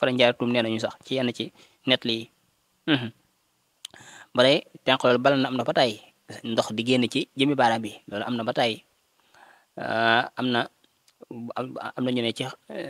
fara njaaratum nee nañu sax ci yenn ci net lii ba tey tenq loolu bala na am na ba tey ndox di génn ci jëmi baaraam bi loolu am na ba tey am na am na ñu ne ci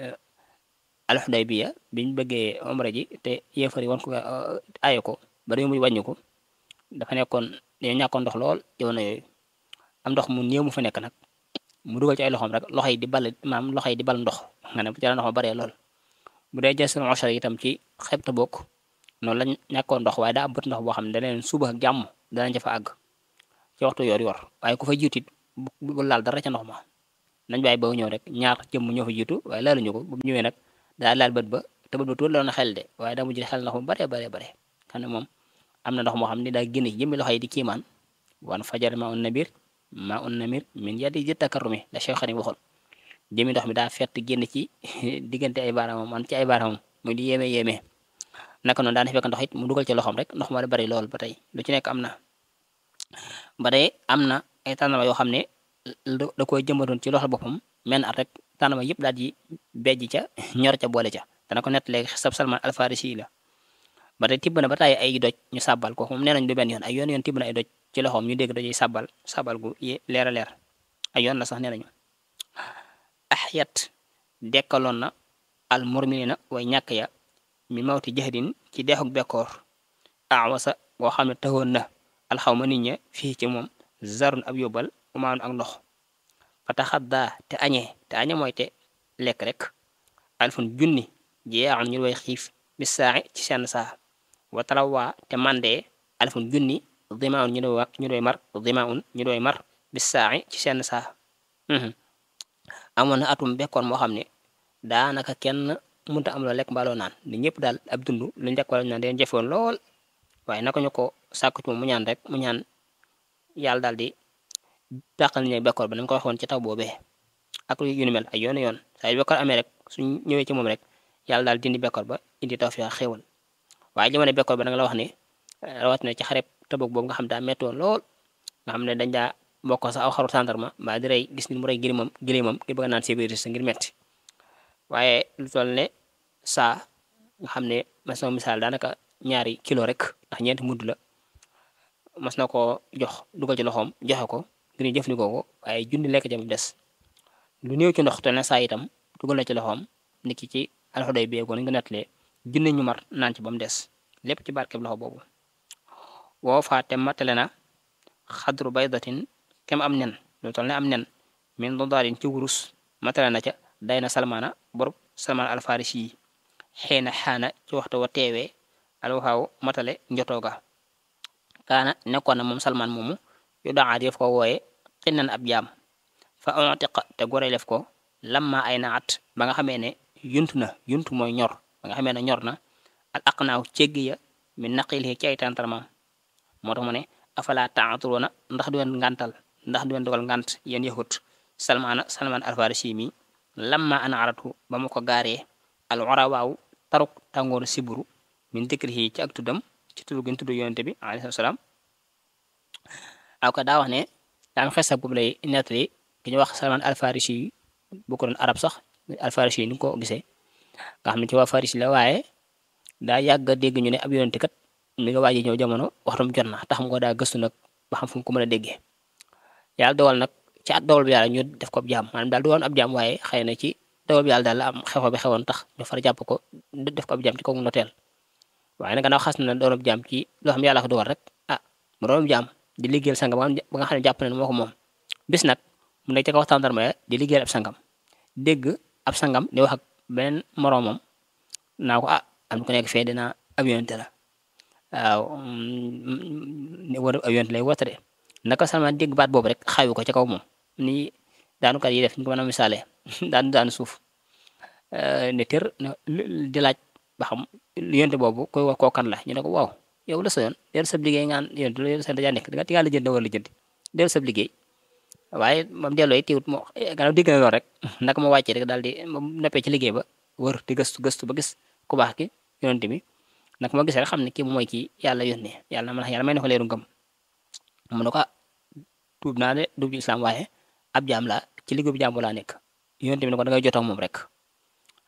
alxudaybiya biñ bëggee omra ji te yéefari wan ko aaye ko ba dañu muy wàññi ko dafa nekkoon dañoo ñàkkoon ndox lool jamono yooyu am ndox mu néew mu fa nekk nag mu dugal ci ay loxoom rek loxo yi di bal maam loxo yi di bal ndox nga ne bu ci la ndox ma baree lool bu dee jël seen ochar itam ci xeeb ta bokk noonu la ñàkkoon ndox waaye daa am bët ndox boo xam ne daneen suba ak jàmm danañ ca fa àgg ci waxtu yor yor waaye ku fa jiitit bu laal dara ca ndox ma nañ bàyyi ba ñëw rek ñaar jëmm ñoo fa jiitu waaye laaluñu ko bu ñëwee nag daa laal bët ba te bët ba tuur la na xel de waaye daa mujj xel ndox mu bare bare bare xam ne moom am na ndox moo xam ne daa génn ci jëmmi loxo yi di kiimaan wan fajar ma un nabir ma un namir min yadi ji takarrumi la Cheikh Xadim waxoon jëmmi ndox mi daa fett génn ci diggante ay baaraamam man ci ay baaraamam muy di yéeme yéeme naka noonu daan fekk ndox it mu dugal ci loxoom rek ndox ma da bari lool ba tey lu ci nekk am na ba tey am na ay tànnama yoo xam ne da koy jëmbatoon ci loxo boppam menn at rek tànnama yëpp daal di bejj ca ñor ca boole ca dana ko nett léegi sab salman alfarisi la ba tey tibb na ba tàyyi ay doj ñu sàbbal ko moom nee nañ du benn yoon ay yoon yoon tibb na ay doj ci loxoom ñu dégg doj yi sàbbal sàbbal gu leer a leer ay yoon la sax nee nañu axyat dekkaloon na al murmilina way ñàkk ya mi mawti jahdin ci deexuk bekkoor awasa boo xam ne taxoon na alxawma nit ña fii ci moom zarun ab yóbbal umaanu ak ndox fa taxaddaa te añee te añe mooy te lekk rek alfun junni jeexan ñu way xiif bis saaxi ci seen saa wa talawaa te mandee alfun junni dimaun ñu doy ñu doy mar dimaun ñu doy mar bis saaxi ci seen saa amoon na atum bekkoon moo xam ne daanaka kenn mënta am loo lekk mbaaloo naan ni ñëpp daal ab dund lu njëkk wala ñu naan deen jëfoon lool waaye naka ñu ko sàkku ci moom mu ñaan rek mu ñaan yàlla daal di tàqal ñu bekkoor ba nañ ko waxoon ci taw boobee ak yu ni mel ay yoon yoon saa yu bekkoor amee rek suñ ñëwee ci moom rek yàlla daal dindi bekkoor ba indi tawfiq xéewal waaye jamono bekkoor ba nag la wax ne rawat na ci xareb Tabuk boobu nga xam daa mettoon lool nga xam ne dañ daa mbokk sax aw xaru tàndarma mbaa di rey gis ni mu rey gilimam gilimam ngir bëgg naan sébiris sa ngir metti waaye lu toll ne saa nga xam ne mas na misaal daanaka ñaari kilo rek ndax ñeenti mudd la mas na ko jox dugal ci loxoom joxe ko ngir ñu jëfandikoo ko waaye junni lekk jam des lu néew ci ndox te ne saa itam dugal na ci loxoom nit ki ci alxuday bi ko ni nga nettalee junni ñu mar naan ci ba mu des lépp ci barkeb loxo boobu woo faate matale na xadru baydatin kem am nen lu toll ne am nen min dodaarin ci wurus matale na ca day na salmaana borub salmaan alfarisi yi xëy na xaana ci waxtu wa teewee alwaxaaw matale njotooga kaana nekkoon na moom salmaan moomu yu daa def ko wooye xinnan ab jaam fa ontiqa te gorelef ko lamma ay naat ba nga xamee ne yuntu na yuntu mooy ñor ba nga xamee ne ñor na al aqnaaw céggi ya mi naqil ci ay tantarmaam moo tax mu ne afala taaturoona ndax du leen ngantal ndax du leen dogal ngant yéen yahut salmaana salmaan alfarisi mi lamma ana aratu ba mu ko gaaree al orawaaw taruk tàngooru siburu min dikrihi ci ak tuddam ci tudd gi tudd yonente bi alayhi salaam aw ka daa wax ne daa am xesa boobu lay nettali ki ñu wax salman alfarisi yi bu ko doon arab sax alfarisi yi ni ko gisee nga xam ne ci waa farisi la waaye daa yàgg a dégg ñu ne ab yonente kat mi nga waaji ñëw jamono waxtum jot na tax mu ko daa gëstu nag ba xam fu mu ko mën a déggee yàlla dogal nag ci at dogal bi yàlla ñu def ko ab jaam maanaam daal du woon ab jaam waaye xëy na ci dogal bi yàlla daal la am xew bi xewoon tax ñu far jàpp ko def ko ab jaam ci kaw noteel waaye nag gannaaw xas na doon ab jaam ci loo xam ne yàlla ko dogal rek ah mu doon ab jaam di liggéeyal sangam ba nga xam ne jàpp na ne moo ko moom bis nag mu nekk ci kaw tàndarma ya di liggéeyal ab sangam dégg ab sangam di wax ak beneen moroomam naa ko ah am na ko nekk fee dina ab yonente la waaw war ab yonente lay woote de naka Salmaan dégg baat boobu rek xawi ko ci kaw moom ni daanukat yi def ñu ko mën a misaale daanu daanu suuf ne tër di laaj ba xam yonte boobu koy wax koo kan la ñu ne ko waaw yow la sa yoon dellu sab liggéey ngaan yonte la sa dajaa nekk da nga la jënd wala jënd dellu sab liggéey waaye moom delloo yi teewut moo gannaaw dégg na lool rek naka ma wàccee rek daal di noppee ci liggéey ba wër di gëstu gëstu ba gis ku baax ki yonte bi naka ma gis rek xam ne kii mooy kii yàlla yónnee yàlla ma yàlla may na ko leeru ngëm mu ne ko tuub naa de dugg islam waaye ab jaam laa ci liggéey bu jaam laa nekk yonte bi ne ko da ngay jotoo moom rek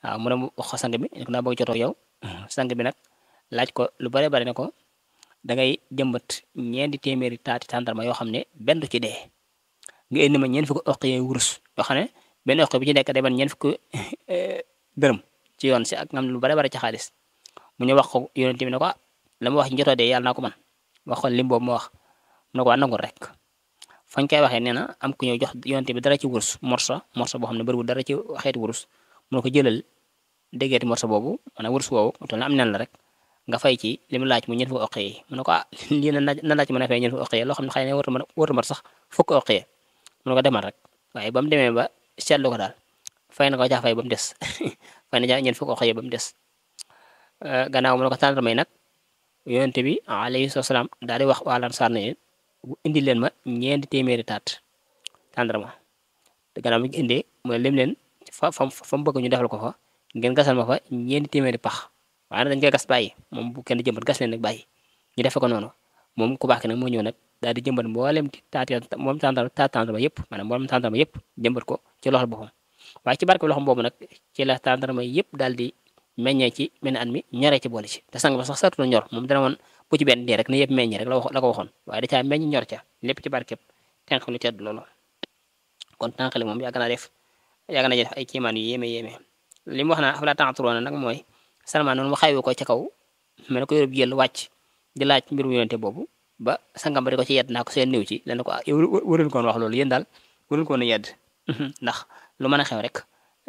waaw mu ne mu wax ko sang bi ne ko naa bëgg jotoo yow sang bi nag laaj ko lu bare bare ne ko da ngay jëmbat ñeenti téeméeri taati tàndarma yoo xam ne benn du ci dee nga indi ma ñeent fukki oq yee wurus yoo xam ne benn oq bi ci nekk day ban ñeent fukki dërëm ci yoon si ak ngam lu bare bare ci xaalis mu ñu wax ko yonent bi ne ko la ma wax ci njotoo dee yàlla naa ko man wax ko lim boobu ma wax mu ne ko waa nangul rek fañ koy waxee nee na am ku ñëw jox yonent bi dara ci wurus morsa morsa boo xam ne bëriwul dara ci xeeti wurus mu ne ko jëlal déggeeti morsa boobu maanaam wurus woowu toll na am nen la rek nga fay ci li mu laaj mu ñeent fukki oq yi mu ne ko ah lii na na laaj mën a fay ñeent fukki oq yi loo xam ne xëy na warta mën warta mat sax fukki oq yi mu ne ko demal rek waaye ba mu demee ba seetlu ko daal fay na ko jaa fay ba mu des fay na jaa ñeent fukki oq yi ba mu des gannaaw mu ne ko tàndarma yi nag yonente bi alayhi salaam daal di wax waa Ansaar ne indi leen ma ñeenti téeméeri taat tàndarma te gannaaw mi ngi indee mooy lim leen fa fa fa mu bëgg ñu defal ko fa ngeen gasal ma fa ñeenti téeméeri pax waaye nag dañ koy gas bàyyi moom bu kenn jëmbat gas leen nag bàyyi ñu defe ko noonu moom ku baax ki nag moo ñëw nag daal di jëmbat mboolem taat moom tàndarma taat tàndarma yëpp maanaam mboolem tàndarma yëpp jëmbat ko ci loxol boppam waaye ci barke loxom boobu nag ci la tàndarma yëpp daal di meññee ci menn at mi ñoree ci boole ci te sang ba sax sartu na ñor moom dana woon bu ci benn dee rek ne yëpp meññi rek la wax la ko waxoon waaye da caa meññ ñor ca lépp ci barkeb tenq lu tedd loolu kon tànqali moom yàgg naa def yàgg na def ay kiimaan yu yéeme yéeme li mu wax naa afalaa ta'qiluuna nag mooy Salmaan noonu mu xaywu ko ca kaw mel ne ko yóbbu jël wàcc di laaj mbirum yonente boobu ba sangam ba di ko ci yedd naa ko seen néew ci len ko ah yow waruñu koon wax loolu yéen daal waruñu koon a yedd ndax lu mën a xew rek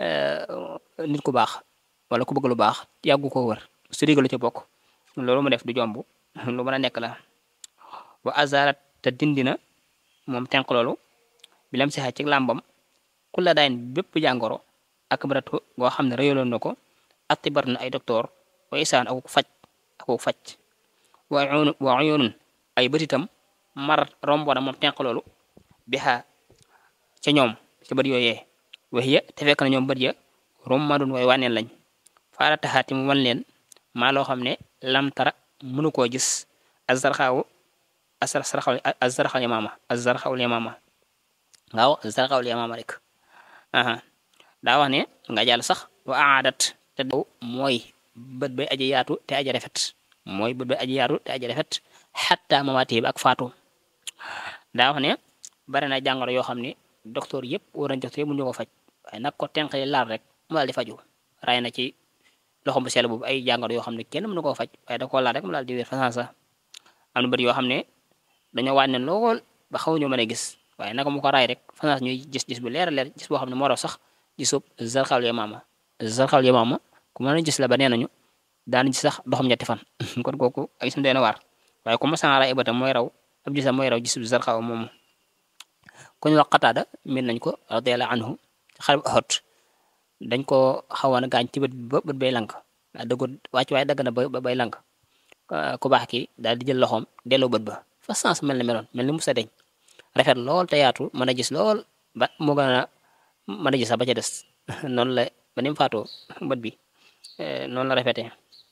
nit ku baax wala ku bëgg lu baax yàggu ko wër su digalu ci bokk loolu mu def du jomb lu mën a nekk la wa azarat te dindina moom tenq loolu bi lam si xaj ci làmbam ku la daayin bépp jàngoro ak baratu goo xam ne rëyaloon na ko atti bar na ay docteur wa isaan aku faj aku faj wa uyun wa uyunun ay bëtitam mar rombona moom tenq loolu bi xaa ca ñoom ca bët yooyee wax ya te fekk na ñoom bët ya rommadun way wànneen lañ faara taxaati mu wan leen maa loo xam ne lam tara mënu koo gis azarxaawu azarxaw azarxaw yamaama azarxaw yamaama waaw azarxaw yamaama rek aha daa wax ne nga jàll sax wa aadat te daw mooy bët bay aji yaatu te aji rafet mooy bët bay aji yaatu te aji rafet xatta mamaati bi ak faatu daa wax ne bari na jàngoro yoo xam ne docteur yëpp war nañ docteur yëpp mu ñu ko faj waaye nag ko tenqali laal rek mu daal di faju ray na ci loxo bu sell boobu ay jàngoro yoo xam ne kenn mënu koo faj waaye da koo laal rek mu daal di wér façon sax am na bëri yoo xam ne dañoo wàññi lool ba xaw ñu mën a gis waaye naka mu ko raay rek façon ñuy gis gis bu leer a leer gis boo xam ne moo raw sax gisub zarxaw yamaama zarxaw yamaama ku mën a gis la ba nee nañu daan gis sax doxam ñetti fan kon kooku ak gisam doy na waar waaye comme sama raay ibatam mooy raw ab gisam mooy raw gisub zarxaw moomu ku ñu wax Qataada min nañ ko radiyallahu anhu xare bu Uhud dañ ko xawoon a gaañ ci bët ba bët bay lank daa dëggu wàcc waaye dagg na ba bay lank ku baax ki daal di jël loxoom delloo bët ba fa sens mel na meloon mel ni musa deñ rafet lool te yaatu mën a gis lool ba moo gën a mën a gis sax ba ca des noonu la ba ni mu faatoo bët bi noonu la rafetee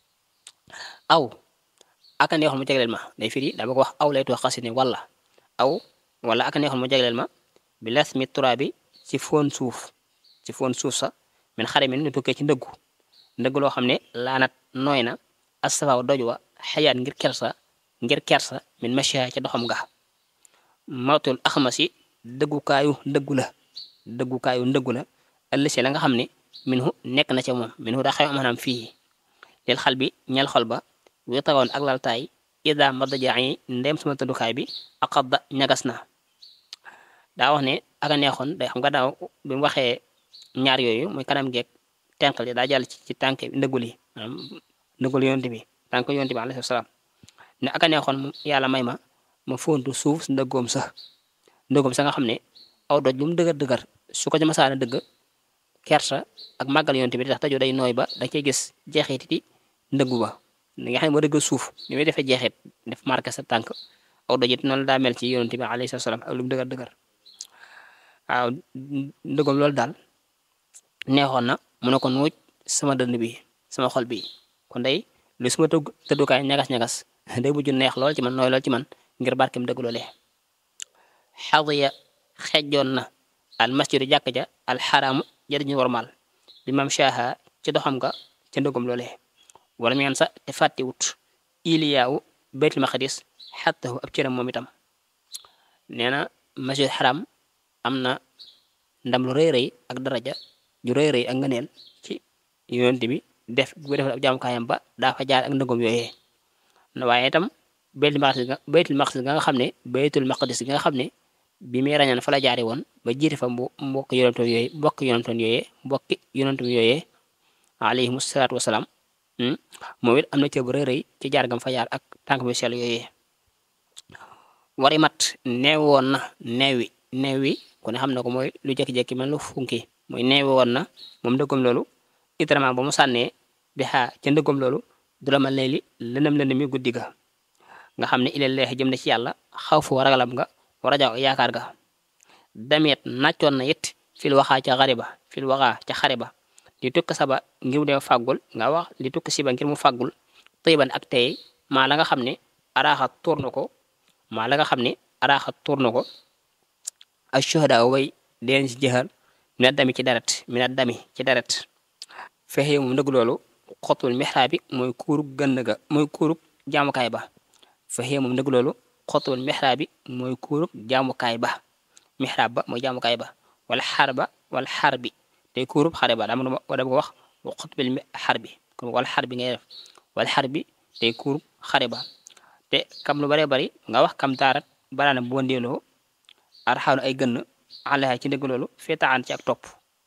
aw aka neexoon mu jagleel ma day firi daa bëgg wax aw lay tuwax xasi ne wala aw wala aka neexoon mu jagleel ma bi las mi tura bi ci foon suuf ci foon suuf sa min xare mi nu tukkee ci ndëggu ndëgg loo xam ne laanat nooy na astafaaw doj wa xayaat ngir kersa ngir kersa min machia ca doxam nga mawtul axmasi dëggukaayu ndëggu la dëggukaayu ndëggu la ëllësi la nga xam ne minhu nekk na ca moom minhu daa xew maanaam fii lil xal bi ñel xol ba wi tawoon ak laltaay ida madajaa yi ndem sama tëddukaay bi aqadda ñagas na daa wax ne aka neexoon day xam nga daaw bi mu waxee ñaar yooyu muy kanam geeg tenqal yi daa jàll ci ci tànk ndëggul yi maanaam ndëggul yonte bi tànk yonte bi alayhi salaam ne aka neexoon yàlla may ma ma fontu suuf si ndëggoom sa ndëggoom sa nga xam ne aw doj lu mu dëgër dëgër su ko ci masaana dëgg kersa ak màggal yonte bi tax tajo day nooy ba da cey gis jeexiti ndëggu ba li nga xam ne moo dëgg suuf ni muy defee jeexit def marqué sa tànk aw doj it noonu la daa mel ci yonte bi alayhi salaam ak lu mu dëgër dëgër waaw ndëggoom loolu daal neexoon na mu ne ko nuuj sama dënd bi sama xol bi kon day lu suma tëgg tëddukaay ñagas-ñagas day mujj neex lool ci man nooy lool ci man ngir barkem dëgg loolee xadiya xejjoon na al masjidu jàkk ja al xaraamu jëriñu warmal bi mam shaha ci doxam nga ca ndëggum loolee wala mu sa te fàttewut iliyaawu baytul maqdis xattahu ab cëram moom itam nee na masjid xaram am na ndam lu rëy rëy ak daraja ju rëy rëy ak ngëneel ci yonent bi def bu defal ab jaamukaayam ba daa fa jaar ak ndëggum yooyee waaye itam baytul maqdis nga baytul maqdis nga xam ne baytul maqdis nga xam ne bi muy rañaan fa la jaari woon ba jiite fa mbo mbokk yonentoon yooyee mbokk yonentoon yooyee mbokki yonentoon yooyee alayhimu salaatu wasalaam moom it am na cër bu rëy rëy ci jaar gam fa jaar ak tànk bi sell yooyee wari mat neew woon na neewi neewi ku ne xam na ko mooy lu jékki-jékki man lu funki mooy neewi woon na moom ndëggam loolu itrament ba mu sànnee bi xaa ca ndëggam loolu du la mal ne li lëndëm lëndëm mi guddi ga nga xam ne ilal leex jëm na ci yàlla xaw fu ragalam nga war a jaw yaakaar ga damet nàccoon na it fil waxaa ca xare ba fil waxaa ca xare ba li tukk saba ngir mu dem fàggul nga wax li tukk siba ngir mu fàggul tëyban ak tey maa la nga xam ne araaxa tuur na ko maa la nga xam ne araaxa tuur na ko ak shuhada way deen ci jëxal mina dami ci deret mina dami ci deret fexe moom ndëgg loolu xotul mixraab bi mooy kuurug gënn ga mooy kuurug jaamukaay ba fexe moom ndëgg loolu xotul mixraab bi mooy kuurug jaamukaay ba mixraab ba mooy jaamukaay ba wala xar ba wala xar bi tey kuurub xare ba dama dama ko wax wa xutbil xar bi kon wala xar bi ngay def wala xar bi tey kuurub xare ba te kam lu bare bari nga wax kam taarat baraana bu wandeeloo arxaanu ay gënn alaha ci ndëgg loolu feetaan ci ak topp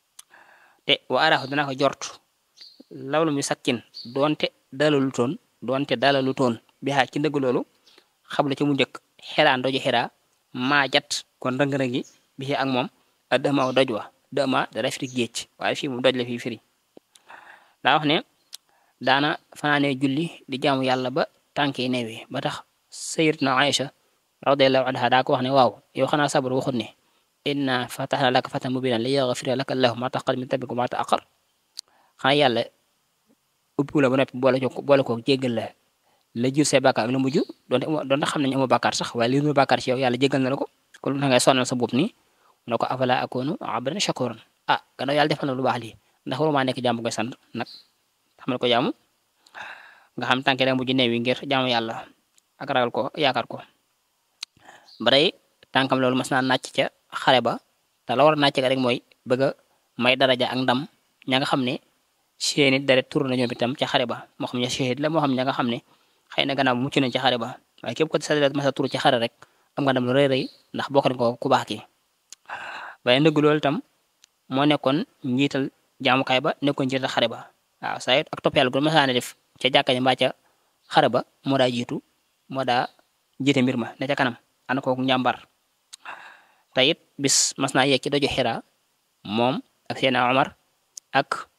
te wa araaxu dana ko jort lawlu mi sakkin doonte dalalu toon doonte dalalu toon bi xaa ci ndëgg loolu xabla ci mu njëkk xeraan doju xeraa maa jat kon rëng-rëngi bi ak moom a dëmaaw doj wa dëma dara firi géej waaye fii moom doj la fii firi daa wax ne daana fanaanee julli di jaamu yàlla ba tànkee neewee ba tax sayyidatuna Aïcha radiyallahu anha daa ko wax ne waaw yow xanaa sabar waxut ne inna fatahna laka fatan mubinan li yaghfira laka allahu ma taqaddama min dhanbika wa ma ta'akhkhar xanaa yàlla ubbi la ba noppi boole ko boole ko jéggal la la jur say bàkkaar ak la mujj doonte doonte xam nañu amoo bàkkaar sax waaye li nu bàkkaar ci yow yàlla jéggal na la ko kon lu tax ngay sonnal sa bopp nii mu ne ko afala akunu abdan shakuran ah gannaaw yàlla defal na lu baax lii ndax waruma nekk jàmm koy sant nag xamal ko jaamu nga xam tànke da mujj neewi ngir jaamu yàlla ak ragal ko yaakaar ko baray tànkam loolu mas naa nàcc ca xare ba te la war a nàcc ga rek mooy bëgg a may daraja ak ndam ña nga xam ne seeni deret tur na ñoom itam ca xare ba moo xam ne shahid la moo xam ña nga xam ne xëy na gannaaw mucc nañ ca xare ba waaye képp ko sa deret mas a tur ci xare rek am nga ndam lu rëy rëy ndax bokk nañ ko ku baax ki waaye ndëgg loolu itam moo nekkoon njiital jaamukaay ba nekkoon njiital xare ba waaw saa ak topp yàlla gu masaane def ca jàkka ja mbaa ca xare ba moo daa jiitu moo daa jiite mbir ma ne ca kanam ana kooku njàmbar te it bis mas naa yegg ci doju xira moom ak Seydina Omar ak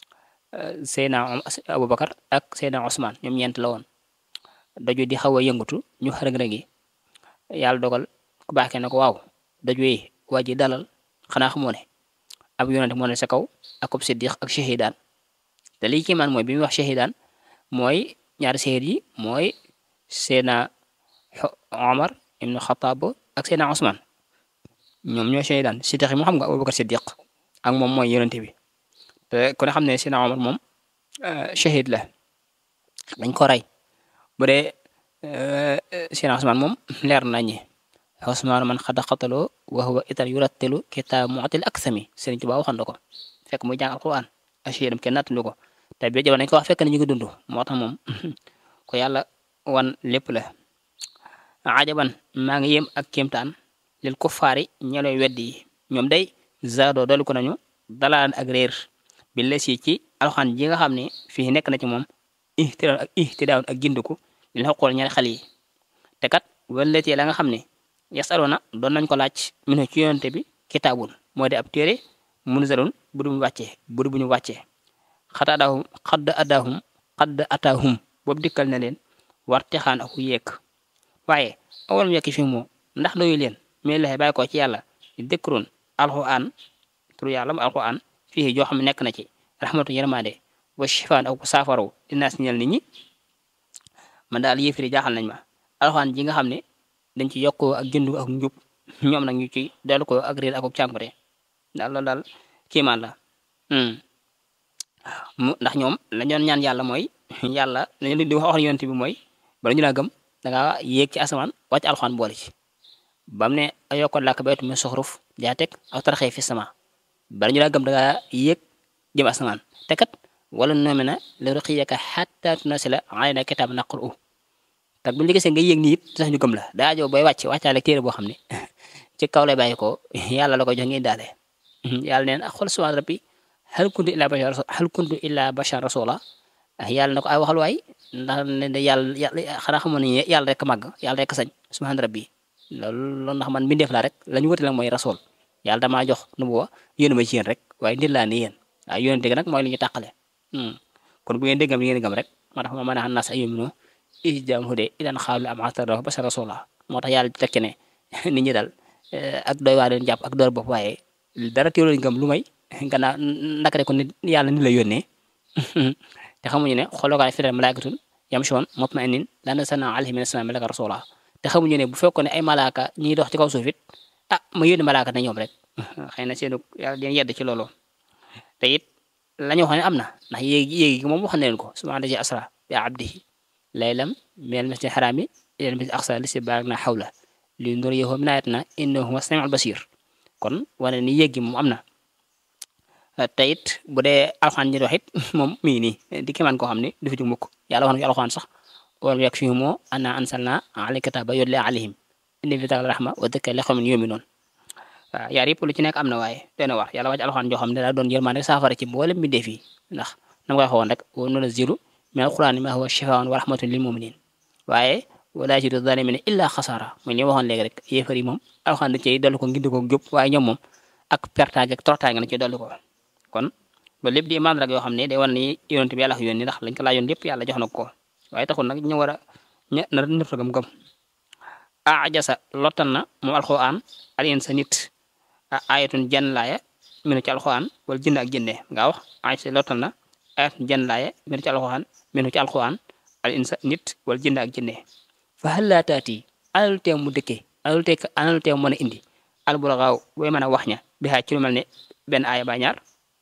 Seydina Aboubacar ak Seydina Ousmane ñoom ñeent la woon doju di xaw a yëngatu ñu xërëg-rëgi yàlla dogal ku baaxee na ko waaw doju yi waa ji dalal xanaa xamoo ne ab yonente moo ne sa kaw ak ab siddiq ak shahidaan te lii kiimaan mooy bi muy wax shahidaan mooy ñaari shahid yi mooy Seydina Omar ibnu Xataab ak Seydina Ousmane ñoom ñoo shahidaan siddiq yi moo xam nga Abubakar siddiq ak moom mooy yonente bi te ku ne xam ne Seydina Omar moom shahid la dañ ko rey bu dee Seydina Ousmane moom leer nañi Ousmane man xada xataloo wa huwa itar yurattilu kitaab mu'til aksami Sëriñ Tuubaa waxoon na ko fekk muy jàng alquran ashiyam kenn nattulu ko te bi jamono nañ ko wax fekk na ñu ngi dund moo tax moom ko yàlla wan lépp la ajaban maa ngi yem ak kéemtaan lil kuffaari ñeloy weddi yi ñoom day zaadoo dolli ko nañu dalaan ak réer bi la si ci alxaan ji nga xam ne fii nekk na ci moom ihtidaaw ak ihtidaaw ak gindiku li la xool ñaari xale yi te kat walletee la nga xam ne yasaluna doon nañ ko laaj minu ci yonte bi kitaabun moo di ab téere munzalun bu du mu wàccee bu du bu ñu wàccee xat adaahum xadd adaahum xadd ataahum boobu dikkal na leen war texaan aku yeek waaye awal mu yekki fi moo ndax doyu leen mais laxe bàyyi ko ci yàlla dëkkuroon alxuraan turu yàlla mu alxuraan fii joo xam ne nekk na ci rahmatu yërmande wa shifaan ak saafaraw dinaas ñel nit ñi man daal yéefiri jaaxal nañ ma alxuraan ji nga xam ne dañ ci yokkoo ak jëndu ak njub ñoom nag ñu ci dellu ko ak réer ak ak cànkute daal loolu daal kiimaan la mu ndax ñoom la ñoon ñaan yàlla mooy yàlla lañu di wax yonent bi mooy bala ñu laa gëm da ngaa yéeg ci asamaan wàcc alxuraan boole ci bam ne ayokkoon làkk baytu min suxruf jaa teg aw taraxee fi sama bala ñu laa gëm da ngaa yéeg jëm asamaan te kat wala noome na la ruqiyaka xatta tunasila alayna kitaab naqru te bu ñu gisee nga yéeg nii it sax ñu gëm la daa joo booy wàcc wàccaale téere boo xam ne ci kaw lay bàyyi ko yàlla la ko jox ngeen daale yàlla neen ak xol subhaan rabbi hal kuntu illa bashar hal kuntu illa bashar rasula yàlla na ko ay waxal waay ndax ne de yàlla yàlla xanaa xamoon ne yàlla rek màgg yàlla rek sañ subhaan rabbi loolu loolu ndax man mbindeef laa rek la ñu wëte nag mooy rasul yàlla damaa jox nu bu wa yónni ma ci yéen rek waaye nit laa ni yéen waaye yónni dégg nag mooy li ñu tàqale kon bu ngeen déggam li ngeen gëm rek moo tax ma mën a xam nas ay yomino isjam hude idan xaalu am atara bashar rasula moo tax yàlla tekki ne nit ñi dal ak doy waa leen jàpp ak door bopp waaye dara teewloo ñu gëm lu may gannaaw naka ko nit yàlla ni la yónnee te xamuñu ne xoolookaay firal malaakatun yamshoon mutma'innin laa nazzalnaa alayhim mina samaa'i malakan rasuula te xamuñu ne bu fekkoon ne ay malaaka ñiy dox ci kaw suuf it ah ma yónni malaaka na ñoom rek xëy na seenu yàlla dina yedd ci loolu te it la ñu wax ne am na ndax yéegi yéegi moom wax na leen ko subhaana llazi asra bi abdihi laylan minal masjidil haraami ilal masjidil aqsaa llazii baaraknaa hawlahu linuriyahu min aayatinaa innahu huwa samiul basiir kon wane ni yéegi moom am na te it bu dee alxaan ñi wax it moom mi ngi nii di kéemaan koo xam ne du fi jug mukk yàlla wax na ci alxaan sax walam yakfihim annaa anzalnaa alayka kitaaba yutlaa alayhim inna fii zaalika rahma wa dhikraa li qawmin yu'minuun waaw yaar yëpp lu ci nekk am na waaye dana war yàlla wàcc alxaan joo xam ne daa doon yërmande saafara ci mboolem mbindeef yi ndax na ma koy waxoon rek wa nunazzilu mina al-qur'aani maa huwa shifaa'un wa rahmatun lil mu'miniin waaye wa laa yaziidu zaalimiina illaa xasaara mooy li ma waxoon léegi rek yéefar yi moom alxaan da cey dolli ko ngindi ko jub waaye ñoom moom ak pertaange ak torotaange na ci dolli ko kon loolu lépp di imaan rek yoo xam ne day wan ni yonent bi yàlla ko yónni ndax lañ ko laajoon lépp yàlla jox na ko waaye taxul nag ñu war a ña na nëpp gëm-gëm ajasa lottal na moom alxuraan al insa nit ayatun jan laaya minu ci alxuraan wala jënd ak jëndee nga wax ajasa lottal na ayatun jan laaya minu ci alxuraan minu ci alxuraan al insa nit wala jënd ak jëndee fa hal laa taati analu teew mu dëkkee analu teew analu teew mën a indi alburaxaaw booy mën a wax ña bi ci lu mel ne benn aaya ba ñaar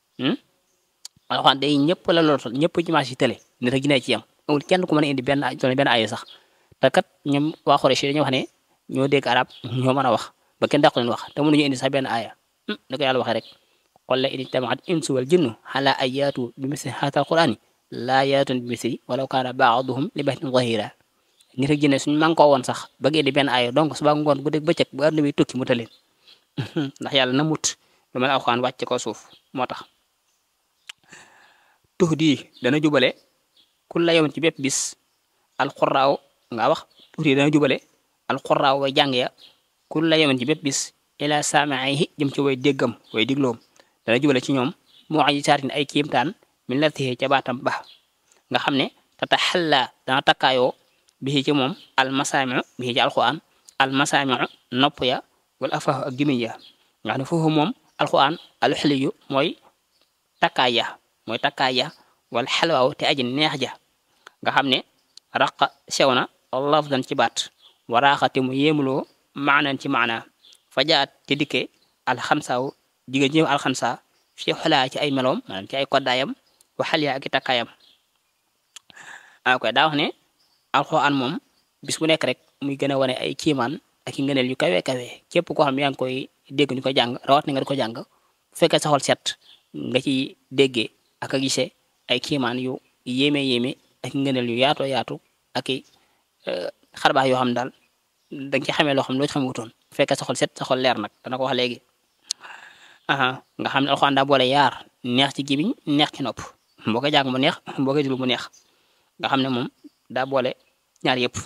alxuraan day ñëpp la lootal ñëpp ci marché yi télé nit ak jinne ci yam amul kenn ku mën a indi benn benn aaya sax te kat ñoom waa Quraysh dañoo wax ne ñoo dégg arab ñoo mën a wax ba kenn dàqu leen wax te mënuñu indi sax benn aaya da ko yàlla waxee rek qul la in ijtamaat insu wal jinnu ala an yaatu bi misli haadha alqur'ani laa yaatun bi misli walaw kaana ba'duhum li ba'din zahiira nit ak jinne suñu mànkoo woon sax ba indi benn aaya donc suba ngoon bu dégg bëccëg bu àdduna bi tukki mu taleen ndax yàlla na mut lu mel alxuraan wàcc ko suuf moo tax tux di dana jubale ku la yoon ci bépp bis alxuraaw nga wax tux di dana jubale alxuraaw way jàng ya ku la yoon ci bépp bis ila saamihi jëm ci way déggam way digloom dana jubale ci ñoom moo aji saatin ay kiimtaan min la tixee ca baatam ba nga xam ne tata xalla dana takkaayoo bi ci moom almasaamiu bi ci alxuraan almasaamiu nopp ya wala afaahu ak gémmiñ ya nga xam ne foofu moom alxuraan alxaliyu mooy takkaay ya mooy takkaay ja wala xelwaaw te aji neex ja nga xam ne raqa sew na lafdan ci baat waraaxate mu yéemuloo maanan ci maana fajaat te dikke alxamsaaw jigéen ji alxamsa fi xolaa ci ay meloom maanaam ci ay koddaayam waxal yaa ak i takkaayam ah koy daa wax ne alxuraan moom bis bu nekk rek muy gën a wane ay kiimaan ak i ngëneel yu kawe kawe képp koo xam yaa ngi koy dégg ñu ko jàng rawat na nga di ko jàng bu fekkee sa xol set nga ci déggee ak a gisee ay kiimaan yu yéeme yéeme ak ngëneel yu yaatoo yaatu ak i xarbaax yoo xam daal da nga ci xamee loo xam loo ci xamutoon bu fekkee sa xol set sa xol leer nag dana ko wax léegi aha nga xam ne alxuraan daa boole yaar neex ci gémmiñ neex ci nopp boo ko jàng mu neex boo ko déglu mu neex nga xam ne moom daa boole ñaar yëpp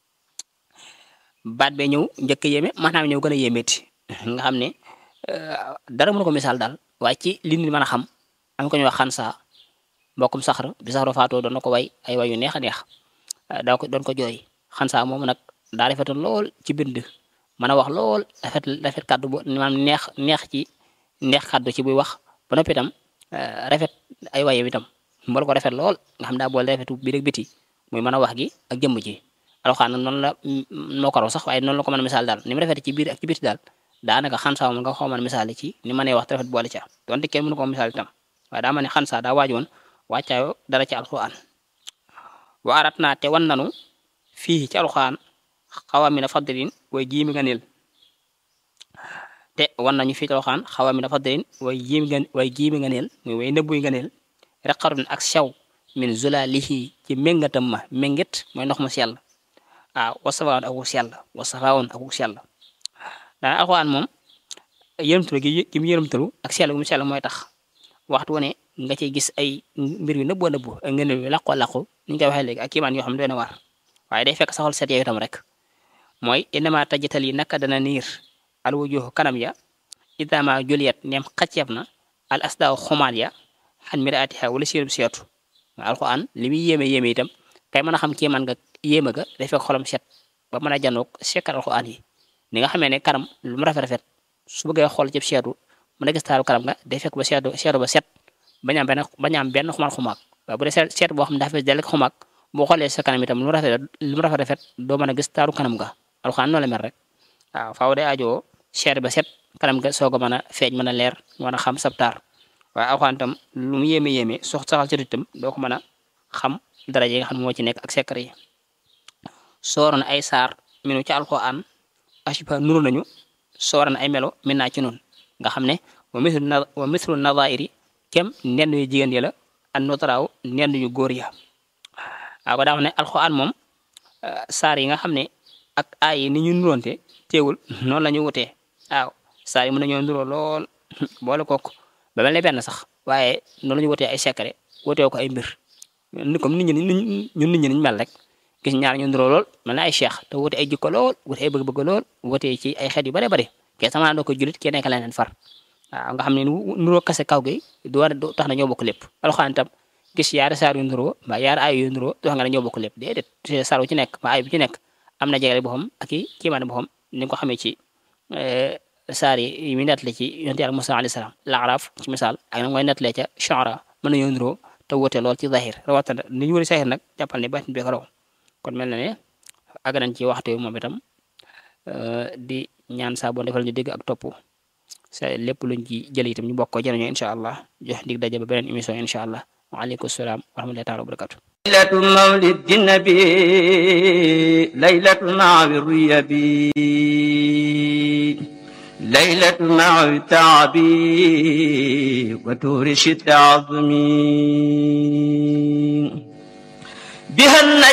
baat bee ñëw njëkk a yéeme maanaam ñëw gën a yéemeeti nga xam ne dara mënu ko misaal daal waaye ci li nit mën a xam am ko ñuy wax xansa mbokkum saxar bi saxaro faatoo doon na ko way ay way yu neex a neex daa ko doon ko jooy xansa moom nag daa rafetoon lool ci bind mën a wax lool rafet rafet kàddu bu maanaam neex neex ci neex kàddu ci buy wax ba noppi itam rafet ay waye itam mbool ko rafet lool nga xam daa boole rafetu biir ak biti muy mën a wax gi ak jëmm ji alxuraan nag noonu la moo ko raw sax waaye noonu la ko mën a misaal daal ni mu rafet ci biir ak ci biti daal daanaka xansa moom nga xaw mën a misaal ci ni mënee wax te rafet boole ca donte kenn mënu ko misaal itam waaye daa ma ne xansa daa waajoon wàccaayo dara ci alquran wa arat naa te wan nanu fii ci alquran xawamina fadlin way jiimi nga neel te wan nañu fii ci alquran xawamina fadlin way jiimi nga way jiimi nga neel muy way nëbbuy nga neel reqarun ak sew min zulalihi ci méngatam ma méngit mooy ndox mu sell waaw wasafaawoon ak wu sell wasafaawoon ak wu sell daana alquran moom yërëmtalu gi gi mu yërëmtalu ak sell gu mu sell mooy tax waxtu wu ne nga ciy gis ay mbir yu nëbboo nëbbu ak ngeen yu laqoo laqu ni ñu koy waxee léegi ak kiimaan yoo xam ne doy na war waaye day fekk saxol set yow itam rek mooy innama tajital yi naka dana niir al wujuhu kanam ya idama juliyat neem xacceef na al asdaaw xumaat ya xan miraatiha wala sirub seetu alquran li muy yéeme yéeme itam kay mën a xam kiimaan nga yéeme ga day fekk xolam set ba mën a janoog sekkal alquran yi ni nga xamee ne kanam lu mu rafet rafet su bëggee xool ci seetu mën a gis taaru kanam nga day fekk ba seetu seetu ba set bañ am benn bañ am benn xumaat xumaak waaye bu dee seet seet boo xam ne dafa fees dell ak xumaak boo xoolee sa kanam itam lu mu rafet lu mu rafet rafet doo mën a gis taaru kanam nga alxuraan noonu la mel rek waaw faaw day ajoo seet ba set kanam nga soog a mën a feeñ mën a leer mën a xam sab taar waaye alxuraan itam lu mu yéeme yéeme sox saxal ci itam doo ko mën a xam dara yi nga xam ne moo ci nekk ak secret yi sooroon ay saar minu ci alxuraan ashiba nuru nañu sooroon ay melo min naa ci noonu nga xam ne wa mislu na wa mislu nadairi kem nenn yu jigéen ya la an notaraaw nenn yu góor ya waaw ko daa wax ne alxuraan moom saar yi nga xam ne ak aay yi ni ñu nuroonte teewul noonu la ñu wutee waaw saar yi mën nañoo nuroo lool boole kook ba mel ne benn sax waaye noonu la ñu wutee ay secret wutee ko ay mbir ni comme nit ñi ñun nit ñi niñ mel rek gis ñaar ñu nuroo lool mel na ay cheikh te wute ay jikko lool wute ay bëgg-bëgg lool wutee ci ay xeet yu bare bare kee sama doo ko julit kee nekk leneen far waaw nga xam ne nuroo kase kaw gi du war du tax na ñoo bokk lépp alxuraan tam gis yaari saar yu nuroo mbaa yaari ay yu nuroo du tax nga ne ñoo bokk lépp déedéet saar wu ci nekk mbaa ay bu ci nekk am na jegele boppam ak i kiimaane boppam ni nga ko xamee ci saar yi yi muy nettali ci yonent yàlla Musaa alayhi salaam laaraaf ci misaal ak nag mooy nettalee ca Shu'ara mën nañoo nuroo te wute lool ci zahir rawatina ni ñu wëri zahir nag jàppal ne baatin bi ko raw kon mel na ne àgg nañ ci waxtu moom itam di ñaan saa boo defal ñu dégg ak topp sa lépp luñ ci jël itam ñu bokk ko jëriñoo incha allah jox dig daje ba beneen émission incha allah waaleykum salaam wa rahmatullahi taala wa barakatu laylatu mawlid nabi laylatu maawi riyabi laylatu maawi taabi wa tuuri shidda azmi biha